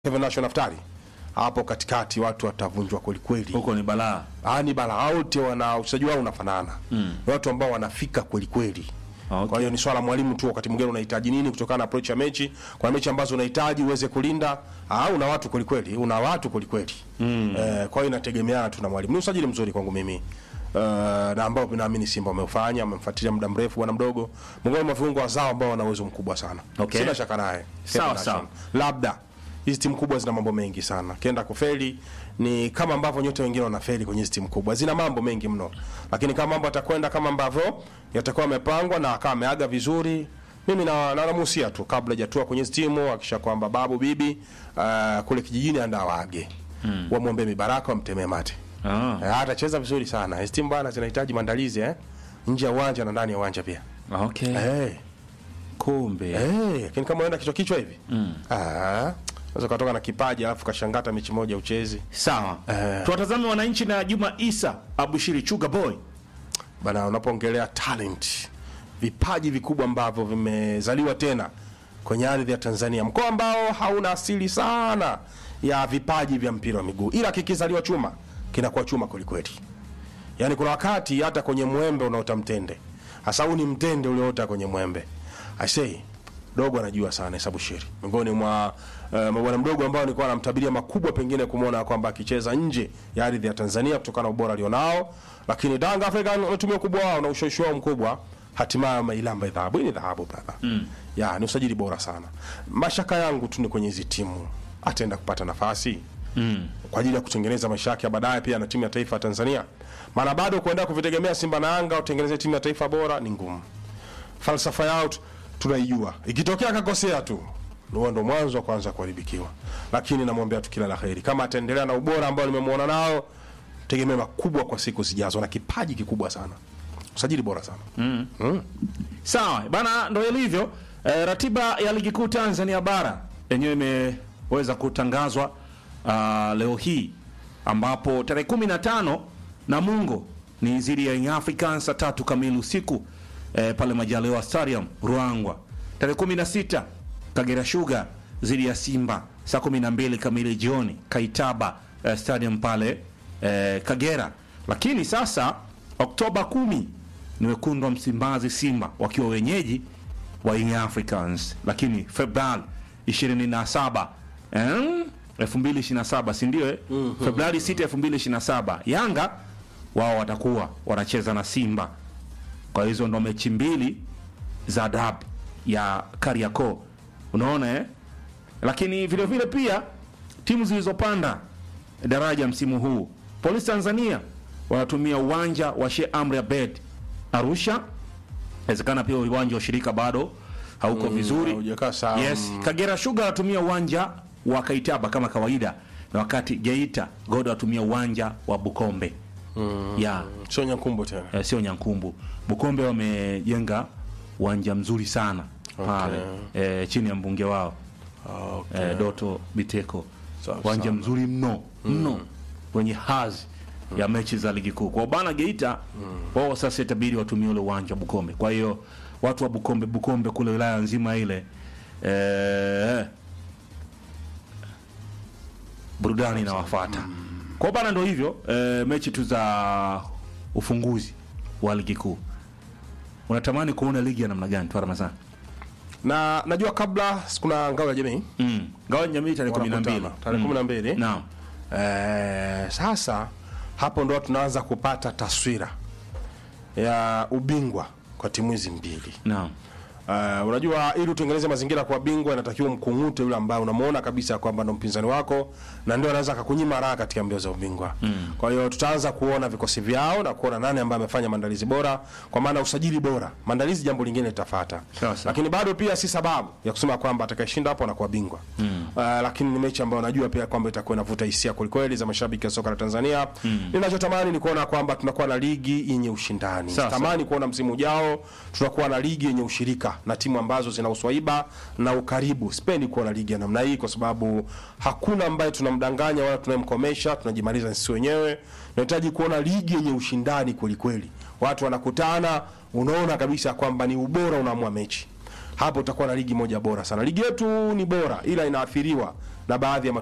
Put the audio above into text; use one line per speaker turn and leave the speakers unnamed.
Kevin Nash Naftali hapo katikati watu watavunjwa kweli kweli.
huko ni balaa
Ah, ni bala wote wana uchezaji wao unafanana. Mm. Ni watu ambao wanafika kweli kweli.
Okay.
Kwa hiyo ni swala mwalimu tu, wakati mwingine unahitaji nini kutokana na approach ya mechi. Kwa mechi ambazo unahitaji uweze kulinda, ah, una watu kweli kweli, una watu kweli kweli. Mm. Eh, kwa hiyo inategemeana tu na mwalimu. Ni usajili mzuri kwangu mimi. Uh, na ambao naamini Simba wameufanya, wamemfuatilia muda mrefu bwana mdogo. Miongoni mwa viungo wazao ambao wana uwezo mkubwa sana.
Okay.
Sina shaka naye.
Sawa,
Kevin
sawa.
Nation. Labda hizi timu kubwa zina mambo mengi sana. Kienda kufeli ni kama ambavyo nyote wengine wanafeli kwenye hizi timu kubwa, zina mambo mengi mno, lakini kama mambo yatakwenda kama ambavyo yatakuwa yamepangwa na akawa ameaga vizuri, mimi na na namuhusia tu kabla hajatua kwenye hizi timu, akisha kwamba babu bibi uh, kule kijijini anda waage mm. wamwombe mibaraka, wamtemee mate
ah.
Eh, atacheza vizuri sana. Hizi timu bana zinahitaji maandalizi eh, nje ya uwanja na ndani ya uwanja pia
okay.
eh.
kumbe
Eh, lakini kama unaenda kichwa kichwa hivi mm. ah, unaweza ukatoka na kipaji alafu kashangata mechi moja uchezi
sawa
Eh.
tuwatazame wananchi na juma isa abushiri chuga boy
bana. Unapoongelea talent, vipaji vikubwa ambavyo vimezaliwa tena kwenye ardhi ya Tanzania, mkoa ambao hauna asili sana ya vipaji vya mpira wa miguu, ila kikizaliwa chuma kinakuwa chuma kwelikweli. Yaani kuna wakati hata kwenye mwembe unaota mtende, hasa huu ni mtende ulioota kwenye mwembe. I say dogo anajua sana hesabu shiri, miongoni mwa uh, mabwana mdogo ambao nilikuwa namtabiria makubwa, pengine kumwona kwamba akicheza nje ya ardhi ya Tanzania kutokana na ubora alionao, lakini Danga African wametumia ukubwa wao na ushawishi wao mkubwa, hatimaye wameilamba dhahabu. Hii ni dhahabu brother, mm. ya ni usajili bora sana. Mashaka yangu tu ni kwenye hizi timu, ataenda kupata nafasi mm. kwa ajili ya kutengeneza maisha yake ya baadaye pia na timu ya taifa ya Tanzania, maana bado kuenda kuvitegemea Simba na Yanga utengeneze timu ya taifa bora ni ngumu falsafa yao tu- tunaijua. Ikitokea akakosea tu huo ndo mwanzo wa kwanza kuharibikiwa, lakini namwombea tu kila la heri. Kama ataendelea na ubora ambao nimemwona nao, tegemea makubwa kwa siku zijazo, na kipaji kikubwa sana, usajili bora sana
sawa bana ndo ilivyo e, ratiba ya ligi kuu tanzania bara yenyewe imeweza kutangazwa uh, leo hii ambapo tarehe 15 namungo ni dhidi ya Young Africans saa tatu kamili usiku e, pale majaliwa stadium ruangwa tarehe 16 kagera sugar dhidi ya simba saa 12 kamili jioni kaitaba eh, stadium pale eh, kagera lakini sasa oktoba 10 ni wekundu wa Msimbazi Simba wakiwa wenyeji wa Young Africans, lakini Februari 27 eh, 2027 si ndio? eh? Februari 6 2027 Yanga wao watakuwa wanacheza na Simba. Kwa hizo ndo mechi mbili za dab ya Kariakoo, unaona eh? Lakini vile vile pia timu zilizopanda daraja msimu huu, Polisi Tanzania wanatumia uwanja wa Sheikh Amri Abeid Arusha. Inawezekana pia uwanja wa shirika bado hauko vizuri.
haujakaa sawa.
Yes, Kagera Sugar wanatumia uwanja wa Kaitaba kama kawaida, na wakati Geita Godo wanatumia uwanja wa Bukombe ya
sio Nyankumbu tena.
eh, sio Nyankumbu. Bukombe wamejenga uwanja mzuri sana pale eh, chini ya mbunge wao
Okay.
eh, Doto Biteko,
Sawa,
uwanja
sawa.
mzuri mno mno wenye hazi ya mechi za ligi kuu. Kwa bana Geita wao sasa itabidi watumie ule uwanja wa Bukombe. Kwa hiyo watu wa Bukombe Bukombe kule wilaya nzima ile eh, burudani inawafuata. Kwa bana ndo hivyo eh, mechi tu za ufunguzi wa ligi kuu. Unatamani kuona ligi ya namna gani tu Ramadhani?
Na najua kabla kuna ngao ya jamii
Mm. Gawa jamii tarehe 12.
wanakutana tarehe kumi na mbili.
Naam.
Eh, sasa hapo ndo tunaanza kupata taswira ya ubingwa kwa timu hizi mbili.
Naam.
Uh, unajua ili utengeneze mazingira kwa bingwa inatakiwa mkung'ute yule ambaye unamuona kabisa kwamba ndo mpinzani wako na ndio anaweza akakunyima raha katika mbio za ubingwa. Mm. Kwa hiyo tutaanza kuona vikosi vyao na kuona nani ambaye amefanya maandalizi bora, kwa maana usajili bora. Maandalizi jambo lingine litafuata.
Sawa, sawa.
Lakini bado pia si sababu ya kusema kwamba atakayeshinda hapo anakuwa bingwa. Mm. Uh, lakini ni mechi ambayo najua pia kwamba itakuwa inavuta hisia kwelikweli za mashabiki wa soka la Tanzania. Mm. Ninachotamani ni kuona kwamba tunakuwa na ligi yenye ushindani.
Sawa, sawa.
Tamani kuona msimu ujao tunakuwa na ligi yenye ushirika na timu ambazo zina uswaiba na ukaribu. Sipendi kuona ligi ya namna hii kwa sababu hakuna ambaye tunamdanganya wala tunayemkomesha, tunajimaliza sisi wenyewe. Tunahitaji kuona ligi yenye ushindani kweli kweli. Watu wanakutana, unaona kabisa kwamba ni ubora unaamua mechi. Hapo utakuwa na ligi moja bora sana. Ligi yetu ni bora ila inaathiriwa na baadhi ya